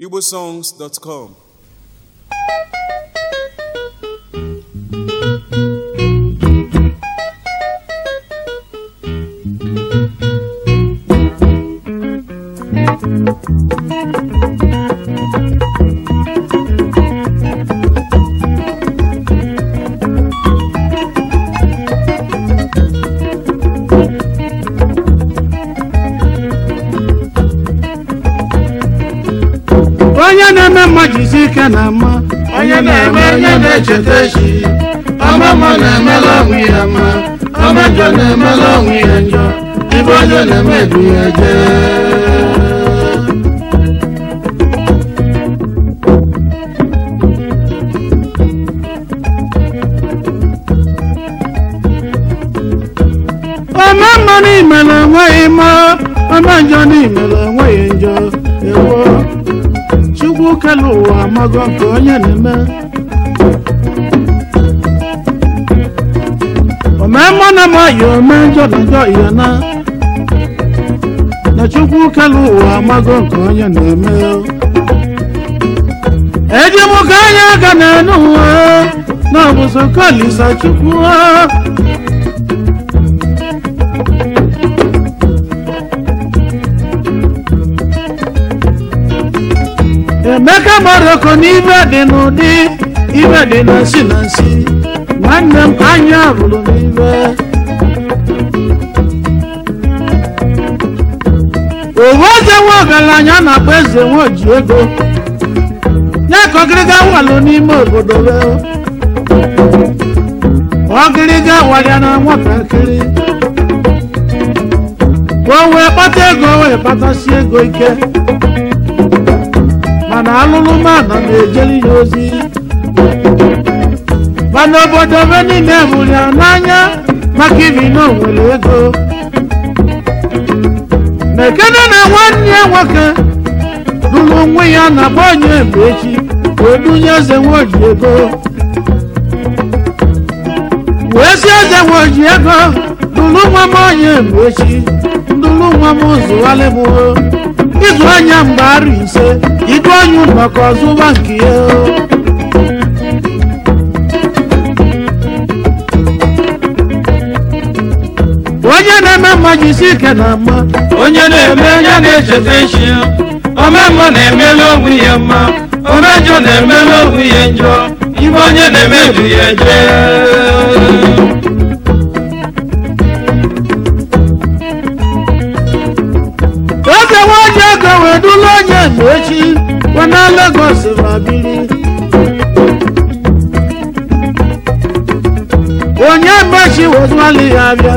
igbosongs.com onye na-eme mma jizi ike na mma onye na-eme onye na-echeta echi ọma mma na-emela onwe ya mma ọma njọ na-emela onwe ya njọ ibe onye na-eme edu ya jee ome mma n'imere enweghị mma ome njọ n'imere enweghị njọ ewo chukwu kele ụwa amago nke onye na-eme ome mma na amaghị ome njọ na njọ ya na na chukwu kele ụwa amago nke onye na-eme eji m ka anya aka na-enu ụwa na ọbụsọ kalisa chukwu emeka maroko n'ibe dị n'ụdị ibe dị na nsi na nsi nwanne m anya bụrụ n'ibe owu eze nwe ọgaranya na-akpọ eze nwe oji ego ya ka ọgịrịga walụ n'ime obodo be ọgịrịga walịa na nwatakịrị ka o wee kpata ego wee kpatasi ego ike mana alụlụ mmadụ na-ejeri ya ozi mana obodo be niile hụrụ ya n'anya maka ibi na onwere ego na-ekene na nwanne ya nwoke lụrụ onwe ya na agba onye mgbe echi wee dunye eze nwoji ego wee si eze nwoji ego lụrụ nwa m onye mgbe echi ndụrụ nwa m zụghalịbụo ịzụ anya mgbe arụ ise idu onye maka ọzụwa nke ya onye na-eme mma jisi ike na mma onye na-eme onye na-echeta echi ome mma na-emela onwe ya mma ome njọ na-emela onwe ya njọ ibe onye na-eme edu ya jee oge nwaji ego wee dula onye mgbe echi wana Lagos ma biri onye mgbechi wezụali ya abịa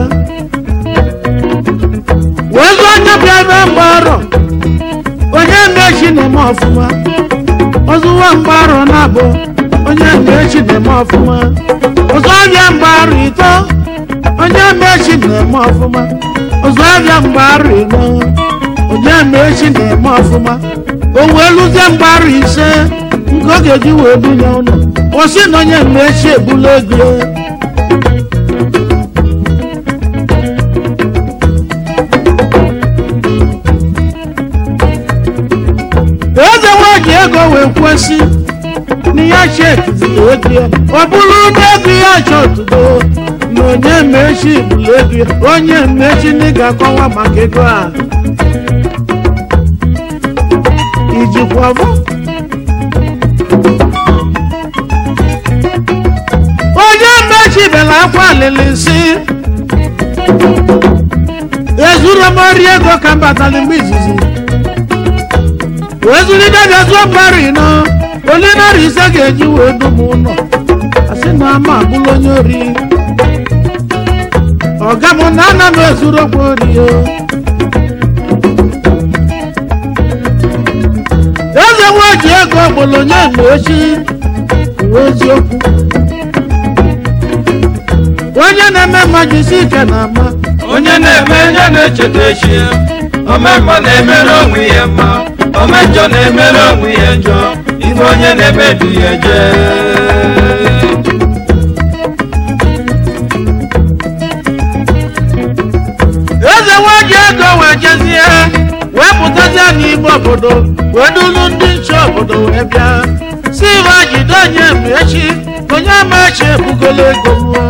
wezụ onye bịa ebe mgbe arọ onye mgbechi na-eme ọfụma ọzụwa mgbe arọ na-abụ onye mgbechi na-eme ọfụma ọzọ abịa mgbe arọ ito onye mgbechi na-eme ọfụma ọzọ abịa mgbe arọ ino onye mgbechi na-eme ọfụma o wee lụzie mgbe arọ ise nke ọ ga-eji wee bunye ụlọ ọ sị na onye mgbechi ebula ego eze nwaji ego wee kwesị na ya cheki ego ya ọ bụrụ na ego ya chọtụgo na onye mmechi bụrụ ego ya onye mmechi ndị ga-akọwa maka ego a ijikwa bụ onye mmechi bela akwa alịlị si ezuru m ọrịa ego ka m batara mgbe izizi wee zụlite bịazuo mgbari nọ ole narị ise ga-eji wee dum ụlọ asị na ama abụla onye ori ọga m na ana m ezuru okwu ori o eze nwa ji ego gbolo onye mgbe echi uwe eziokwu onye na-eme mma jisi ike na ama onye na-eme onye na-echeta echi ome mma na-emere onwe ya mma ome njọ na-emere onwe ya njọ ibe onye na-eme edu ya jee eze nwa ji ego wee jezie wee pụtazie n'ime obodo wee dulu ndị nche obodo wee bịa si iwe jide onye ma echi onye ama echi ebugola ego ruo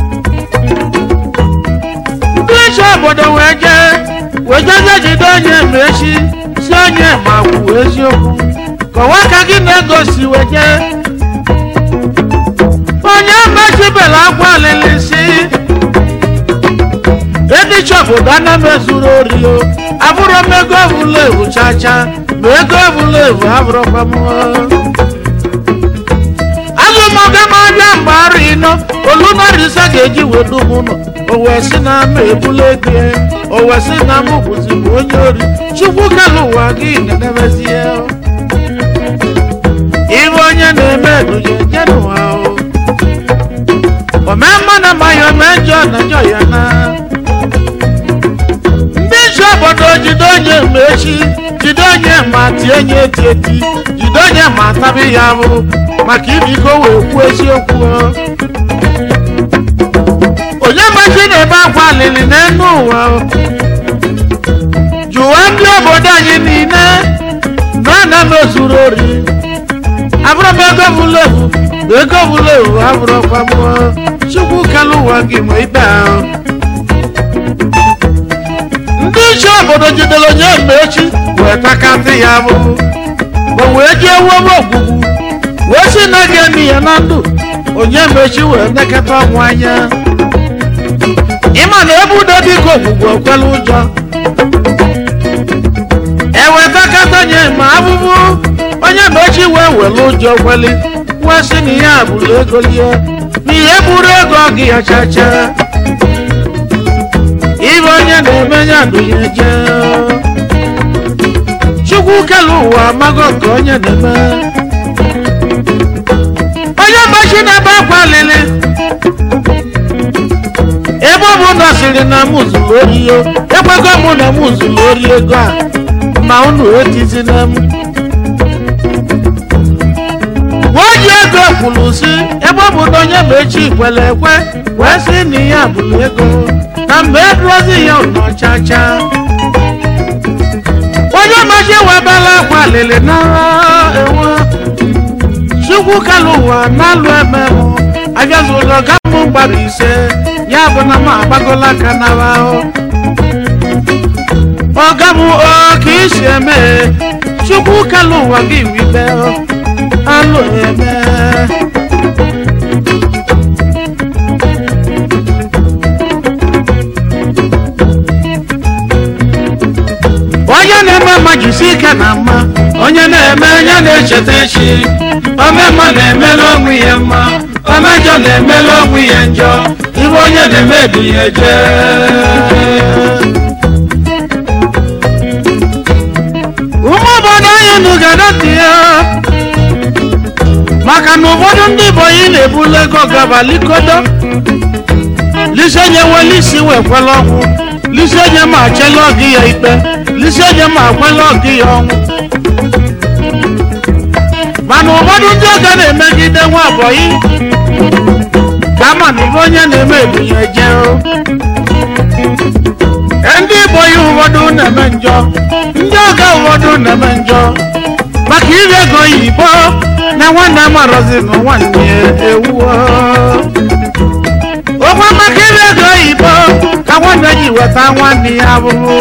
ndị nche obodo wee jee wee jezie jide onye ma echi si onye ma kwuo eziokwu kọwaa ka gị na-egosi wee jee onye mechibela akwa alịlị si ndị chọpụta ana m ezuru ori o abụrụ m ego evulevu chacha ma ego evulevu abụrụkwa m azụmọga m abịa mgbe arụ ịnọ olunarisa ga-eji wedu m ụlọ o wee sị na ama ebula ego ya o wee sị na m bụzi m onye ori chukwu kele ụwa gị na-enebezie ibe onye na-eme eduje je n'ụwa o omemma na amaghị ome njọ na njọ ya na ndị nche obodo jide onye ma echi jide onye ma tie onye eti eti jide onye ma tabi ya bụ maka ibiko wee kwuo eziokwu o. onye machi na-ebe akwa alili n'elu ụwa o. jụwa ndị obodo anyị niile na ana m ezuru ori abụrụ m ego bulevu ego bulevu abụrụkwa m chukwu kele ụwa gị ma ikpe ahụ ndị iche obodo jidere onye mma echi wee takasị ya bụ o wee jee wobe ogwugwu wee si na ga-emi ya na ndụ onye mechi wee nekata ọnwụ anya ịma na ebe udo dịka ogwugwu ekwela ụjọ ewetakata nye ma abụbụ onye mechi wee were ụjọ kweli wee sị na ihe a bụrụ ego lie na ihe buru ego gị ya chacha ibe onye na-eme ya ndụ ya eje chukwu kele ụwa amago nke onye na-eme onye machi na-ebe akwa lili ebe ọ bụ na sịrị na m zuru ori yo ekwego mụ na m zuru ori ego a ma unu etizina m nwaji ego kwuru si ebe ọ bụ na onye ma echi kwere ekwe wee sị na ihe a bụrụ ego na mgbe eduozi ya ụlọ chacha onye machi webela akwa lili na enwe chukwu kala ụwa na-alụ eme mụ abịazụlọ gamụ gbara ise ya bụ na m agbagola aka n'aba ahụ ọga m o ka isi eme chukwu kala ụwa gị wibe alụ eme onye na-eme mma jisi ike na mma onye na-eme ya na-echeta echi omemma na-emela onwe ya mma omejọ na-emela onwe ya njọ ibe onye na-eme du ya eje ụmụ obodo anyị nụgadoti ya maka na ụfọdụ ndị bọyị na-ebulu ego gaba likodo lisenye wele isi wekwela ọnwụ lisenye ma achela ọgị ya ikpe lisenye ma akwela ọgị ya ọnwụ mana ụfọdụ ndị ọga na-emegide nwa bọyị ka ama na ibe onye na-eme ebunye je ndị bọyị ụfọdụ na-eme njọ ndị ọga ụfọdụ na-eme njọ maka iri ego oyibo na nwanne amarozi na nwanne ya ewuo okwe maka iri ego oyibo ka nwanne ji weta nwanne ya abụrụ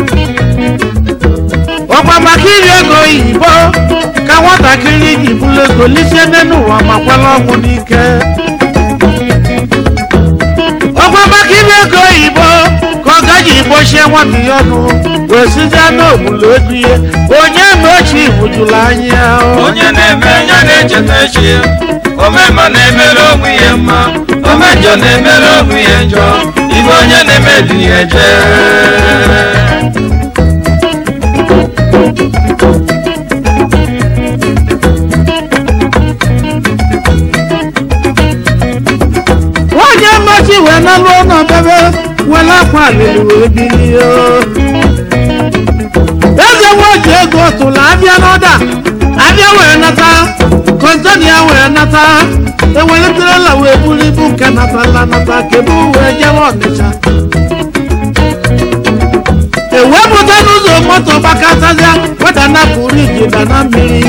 ọkwa maka iri ego oyibo ka nwatakịrị ji bụrụ ego lisie n'ụwa ma kwela ọnwụ n'ike ọkwa maka iri ego oyibo ka ọ gaji gbochie nwata ya ọnụ wee sizie n'ogbulu ego ihe onye ma ochi hụjụrụ anya onye na-eme ya na-echeta echi omemma na-emela onwe ya mma omejọ na-emela onwe ya njọ ibe onye na-eme du ya eje onye mmachi wee nalụ ọnọdebe were akwa alili wee bilie eze nwoji ego tụrụ abịa n'ọda abịa wee nata kọntena ya wee nata ewelitere wee buru ibu nke natala nata kebu wee jewe ọnịcha ewepụta n'ụzọ moto gbakọtazịa weda na pụrụ ijida na mmiri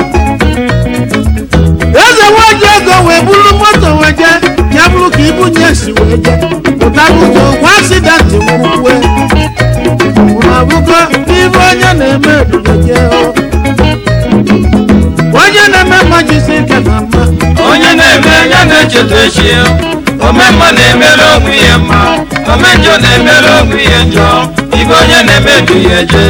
eze nwaji ego wee buru moto wee jee ya bụrụ ka ibunye si wee jee pụta n'ụzọ gwa asidenti nwukwue ma bụgo ibe onye na-eme ebubeje onye na-eme mma jisi ike na mma onye na-eme ya na-echeta echi ya omemma na-emere onwe ya mma omenjọ na-emere onwe ya njọ ibe onye na-eme du ya eje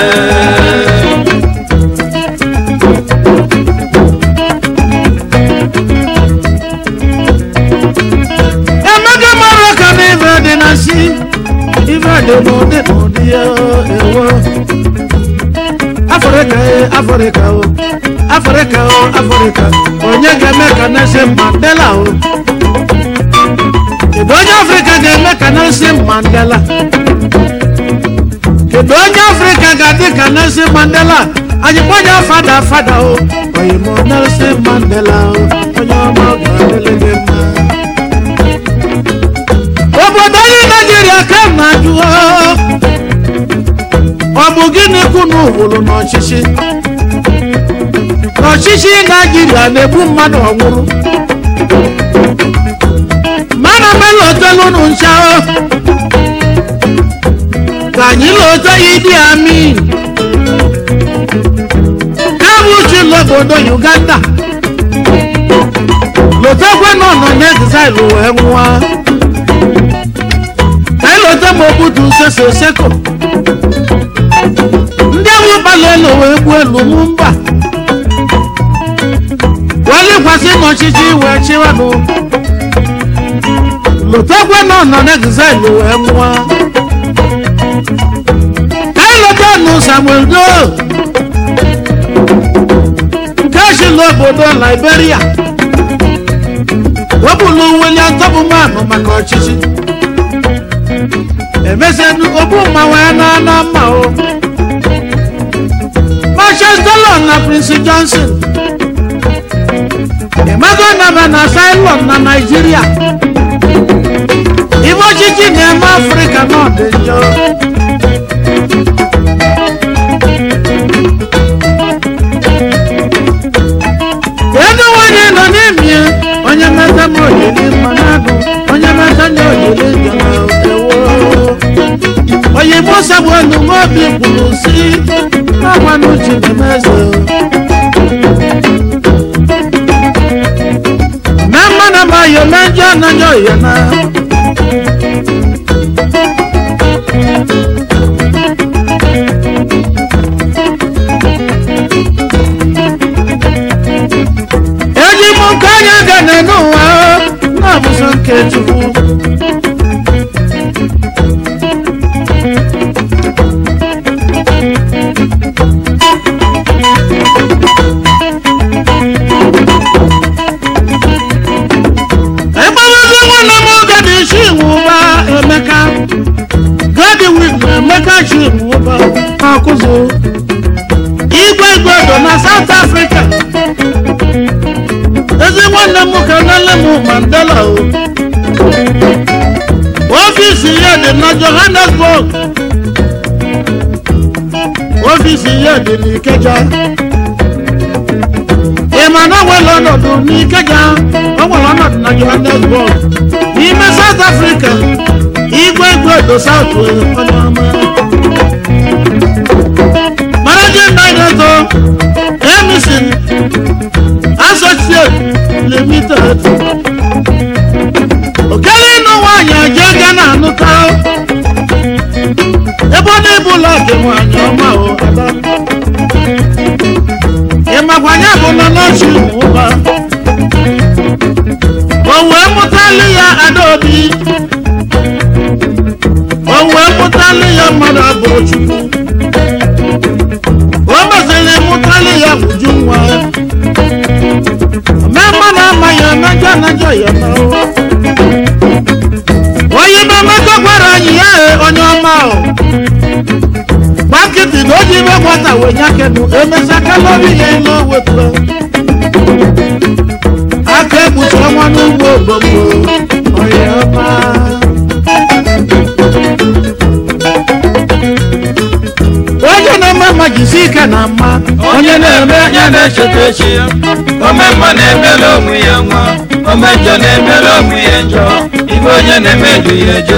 emeka mara ka na ibe dị na si ibe dị n'ụdị n'ụdị ya ewo afrịka e afrịka o afrịka o afrịka onye ga-eme ka Nelson Mandela o kedu onye afrịka ga-eme ka Nelson Mandela kedu onye afrịka ga-adị ka Nelson Mandela anyị gbanya fada fada o oyimo Nelson Mandela o onye ọma ọ ga-adịrị gị mma obodo anyị naijiria ka m na-ajụ o, ọ bụ gịnị kwunu wụrụ n'ọchịchị n'ọchịchị naijiria na-egbu mmadụ ọnwụrụ mana mela otelụnụ ncha o ka anyị lota ya idi amin kabuchi n'obodo uganda lotekwe nọ nọ n'exile wee nwụọ ka ịlọta ma obutu sese seko ndị ahụ gbalị elu wee gbuo elu mụ mba welikwasị n'ọchịchị wee chịwanụ lotekwe nọ nọ n'exile wee nwụọ ka ịlọta nụ samuel do nke si n'obodo liberia wepụlụ william tọbụman maka ọchịchị emesenu ogbu mmanwụ ya na na mma o manchester lon na prince johnson emego naba na asylum na naijiria ibe ọchịchị na-eme afrịka na dị njọ ego nwanyị nọ n'ime onye meta m oyiri mma n'agụ onye meta nye oyiri njọ na ewo onye musa bụ elu obi kwuru si n'agwanụ chinemeze na mma na ma yo na njọ anaghị oyi na eji m nke onye ga na n'ụwa na-abụso nke chukwu ekpelazi nwanne m oge dị isi nwụba emeka godwin na emeka chi nwụba akụzụ igwe igwedo na south africa ezi nwanne m ka nele m mandela o ọfịs ya dị na johannesburg ọfịs ya dị n'ikeja ị ma na nwere ọnọdụ n'ikeja o nwere ọnọdụ na johannesburg n'ime south africa igwe igwe do south onye ọma managing director emison associate limited okele ịnụ nwaanyị eje ga na anụta ebe ọ na-ebu ụlọ dị nwaanyị ọma o ada ịmakwanye bụ nọ n'ochi ụba o wee mụtalụ ya adaobi o wee mụtalụ ya mmadụ abụrụ chukwu o meziri mụtalụ ya uju nwa mee mmadụ amaghị emejọ anajọ ya na onye ime mmekọ gwara anyị ya e onye ọma o gbakịtị na oji ime nwata wee nyakenu emesa kalori ya ile owetụrụ aka egbuchi ọnwa n'ugbo ogbogbo onye ọma na-eme ya na-echeta echi ya ome mma na-emela onwe ya nwa ome njọ na-emela onwe ya njọ ibe onye na-eme du ya eje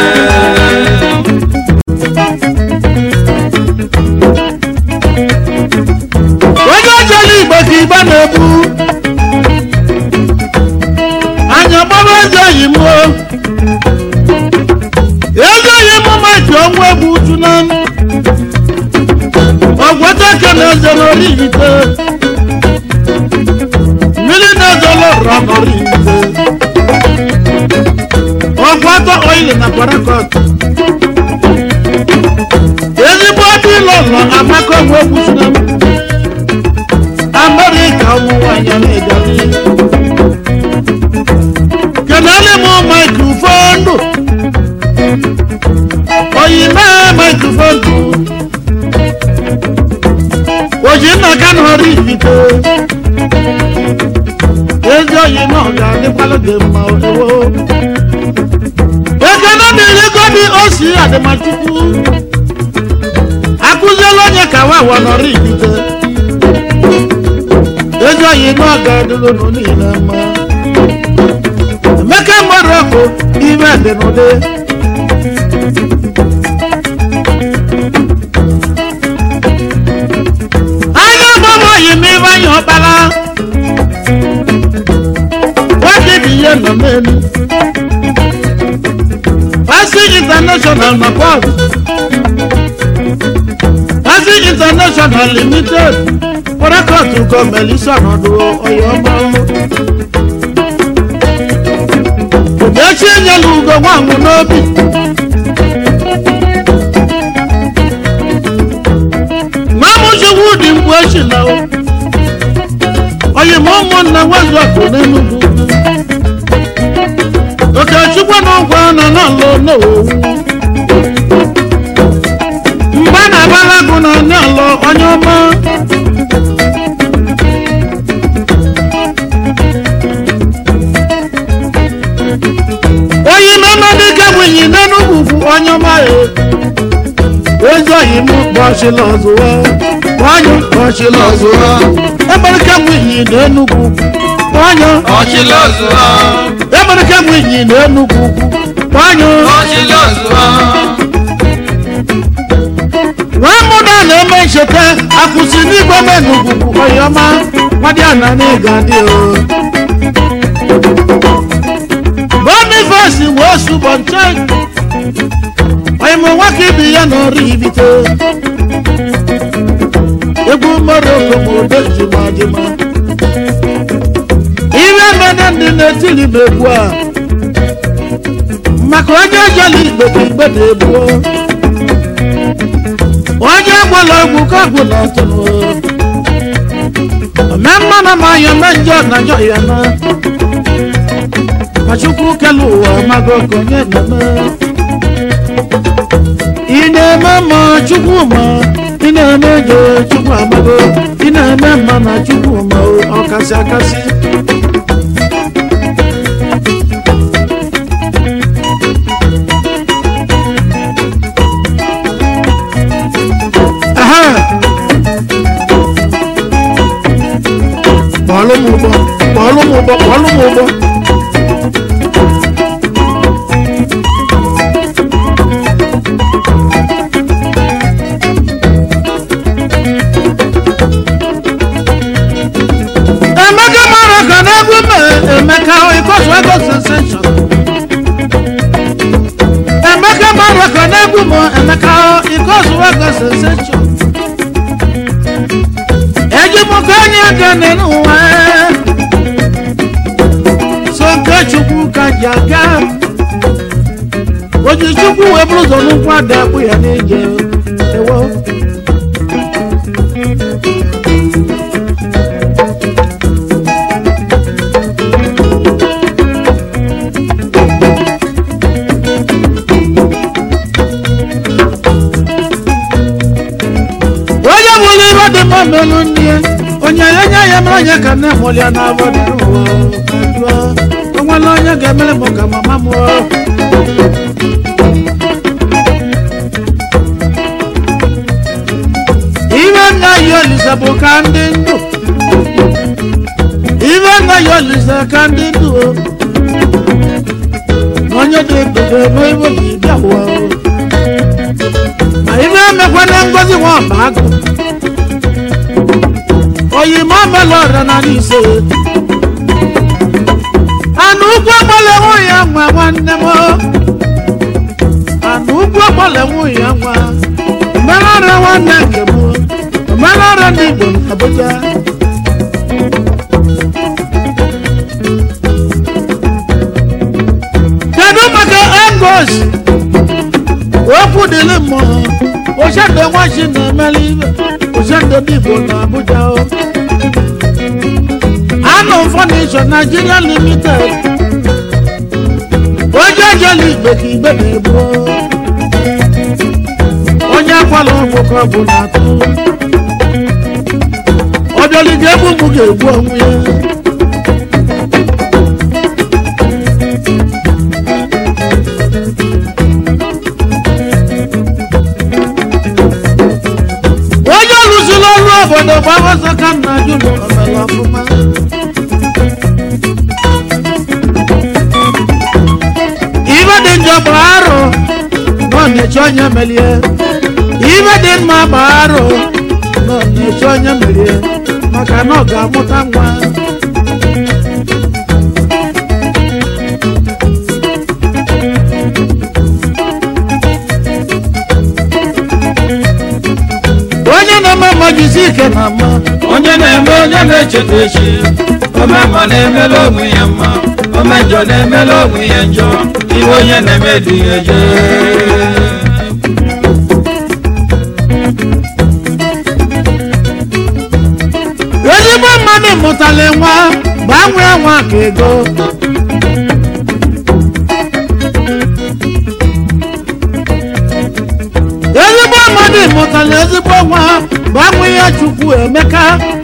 onye ojela igbo ka igbo na-ebu anya gbaba eze oyi m o eze oyi m maji ọnwụ egwu uchu na ọgwọtake na eze n'ori ite mmiri na-ezolo ụrọ n'ori ite ọgwọtọ oili na parakọt ezigbo ọdụ ịlọ ụlọ amaka ọnwụ egwu uchu na amẹ́ríkà ọmọ wa yẹn lè dàbí. kẹ̀nẹ́lì mú máìkrófóònù oyin náà máìkrófóònù òjì náà kánú orí ìfìtò ezi oyin náà yà nípalódé mọ owó. ekene mi rí gómìn òsì àdèmàchukwu akúzẹ́ lọ́nyẹ̀ káwá wọ̀ nọ́rí ìfìtò ezi oyi náà ga dúró nù nílẹ̀ mọ́. Emeka mmadụ ọkụ ime dị n'ụdị. Anya ọgbọmọ yi m ibe anya ọkpara. Nwoke dị ihe nọ n'elu. Pasi International na Port. Pasi International Limited. Pọrakọtù gọọmenti sọnọdụ ọyọ ọma. Ogechi enyela ugo nwanwụ n'obi. Mamụchukwu dị mgbe echi na o. Oyi ma ụmụnna nwezu ọkụ n'Enugwu. Okechukwu na ụgwọ nọ n'ọlụ n'owu. Mgbe na-agbalagu na n'ọlụ onye ọma. oyi mẹ́mọ́ ní kẹ́wìnyín nínú gbùgbù ọyàn máyé ezi oyi mú bọ́ọ̀ṣì lọ́zùwọ́ wọ́nyọ́ bọ́ọ̀ṣì lọ́zùwọ́ ẹgbẹ́rẹ́ kẹ́wìnyín nínú gbùgbù wọ́nyọ́ ọchịlọzụọ ẹgbẹ́rẹ́ kẹ́wìnyín nínú gbùgbù wọ́nyọ́ ọchịlọzụọ wọ́n mú náà na-eme ncheta akwụsị n'igwe mẹ́nu gbùgbù ọyọ́má wádìí àná ní ìgàdí o. boniface wo ṣubọ nchai ọyịmụ nwoke ibi ya n'ọrụ ibite egwu mmadụ obodo jima jima ihe mene ndị na-etiri m egwu a maka onye jela igbe ka igbe na-egbuo onye gwala egwu ka gwụla ọtụrụ ome mmanụ ma ya me njọ na njọ ya na Achukwu kelu ụwa amago ka onye na-eme ị na-eme mma Chukwu ma ị na-eme ego Chukwu amago ị na-eme mma na Chukwu ma ọ kasị akasị Aha! kpọọlụ m ụgbọ kpọọlụ m ụgbọ kpọọlụ m ụgbọ Emeka mara ka n'egwu me Emeka ịkọsụ ego sensation. Emeka mara ka n'egwu m Emeka ịkọsụ ego sensation. Eji m ka onye aka n'ụwa. So nke Chukwu ka ji aga. Oji Chukwu wee bụrụ ụzọ n'ụkwụ ada akpụ ya n'ije. Ewo. onye bụrụ ibe dị mma melu ndị ya onye ya nye ya mere onye ka nne mụrụ ya n'abọ dị n'ụwa jụọ onwere onye ga-emere m ka mama mụọ ibe nna ya olise bụ ka ndị ndụ ife anaghị olise ka ndị ndụ o na onye dị ndụ ga-eme ibe ji bịa ụwa o ma ife emekwana ngozi nwa ọba agụ oyima mela ọra na n'ise anụ ugwu agbala enwe ya nwa nwanne m anụ ugwu agbala enwe ya nwa omenala nwanne nke m omenala ndị igbo abuja kedu maka engos okwu dịrị mmụọ ochendo nwachi na-emeli ibe ochendo ndị igbo na abuja o anụ fọnisho nigeria limited onye ejela igbe ka igbe na-egbu onye akwala ọgwụ ka ọ bụ na atụ ọbịalị ga-egbu mụ ga-egbu onwe ya onye lụziri ọrụ obodo gbawazọ ka nna jụ na omere ọfụma ibe dị njọ bụ arụ na ọ na-eche onye melie ibe dị mma bụ arụ na ọ na-eche onye melie maka na ọ ga-amụta nwa onye na-eme mmajizi ike na mma onye na-eme onye na-echeta echi omemma na-emela onwe ya mma omejọ na-emela onwe ya njọ ihe onye na-eme dị ya eje ezigbo mmadụ mụtara nwa gbanwee nwa ka ego ezigbo mmadụ mụtara ezigbo nwa gbanwee ya chukwu emeka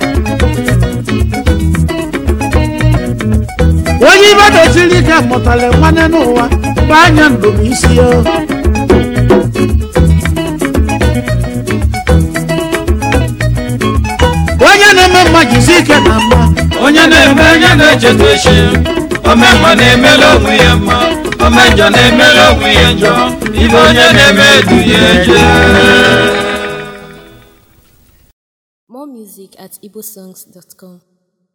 onye ibe doziri ike mụtara nwanne n'ụwa bụ anya ndụm isi ya onye na-eme mma jizi ike na mma onye na-eme onye na-echeta echi omemma na-emela onwe ya mma omejọ na-emela onwe ya njọ ihe onye na-eme dị ya eje More music at igbosongs.com.